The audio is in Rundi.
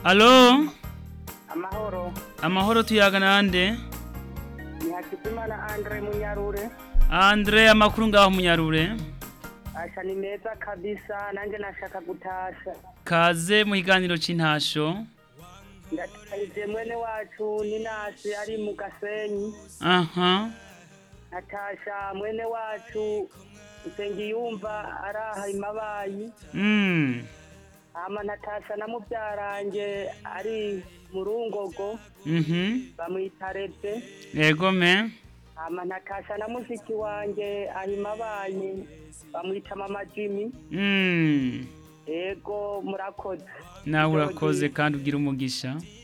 alo amahoro amahoro tuyaga nande ni hakizimana andre munyarure andre amakuru ngaho munyarure asha ni meza kabisa nanjye nashaka gutasha kaze mu kiganiro c'intasho ndatahije mwene wacu ninasi ari mu gasenyi aha natasha mwene wacu usengiyumva araha imabayi mm. hama natasha na mubyaranje ari mu rungogo mhm bamwita revye yego me hama natasha na mushiki wanje ahimabayi bamwita mama jimmy mm. ego murakoze nawe urakoze kandi ugira umugisha